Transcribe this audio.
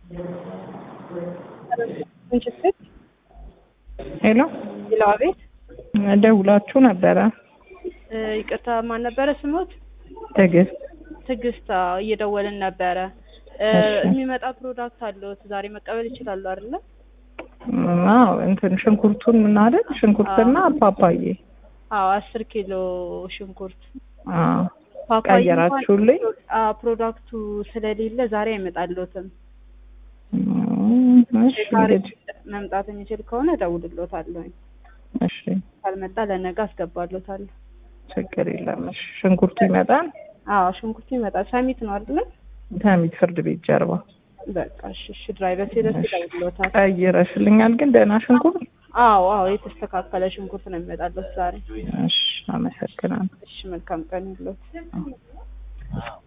ሄሎ ይለዋ ቤት ደውላችሁ ነበረ? ይቅርታ ማን ነበረ ስሞት? ትዕግስት ትዕግስት አዎ፣ እየደወልን ነበረ። እ እሺ። የሚመጣ ፕሮዳክት አለዎት ዛሬ መቀበል ይችላሉ አይደለ? አዎ እንትን ሽንኩርቱን ምን አይደል? ሽንኩርትና ፓፓዬ። አዎ አስር ኪሎ ሽንኩርት አዎ ፓፓዬ ቀየራችሁልኝ? እንኳን አዎ ፕሮዳክቱ ስለሌለ ዛሬ አይመጣልዎትም። እም፣ እሺ ዛሬ እንግዲህ መምጣት የሚችል ከሆነ እደውልልዎታለሁ። እሺ ካልመጣ ለነገ አስገባልዎታለሁ። ችግር የለም። እሺ ሽንኩርቱ ይመጣል። አዎ ሽንኩርቱ ይመጣል። ሰሚት ነው አይደለ? ተሚት ፍርድ ቤት ጀርባ። በቃ እሺ፣ እሺ ድራይቨር ሲደርስ እሺ። ይደውልልዎታል። ቀይረሽልኛል ግን ደህና ሽንኩርት? አዎ አዎ የተስተካከለ ሽንኩርት ነው የሚመጣልዎት ዛሬ። እሺ አመሰግናለሁ። እሺ መልካም ቀን ይሁንልዎት።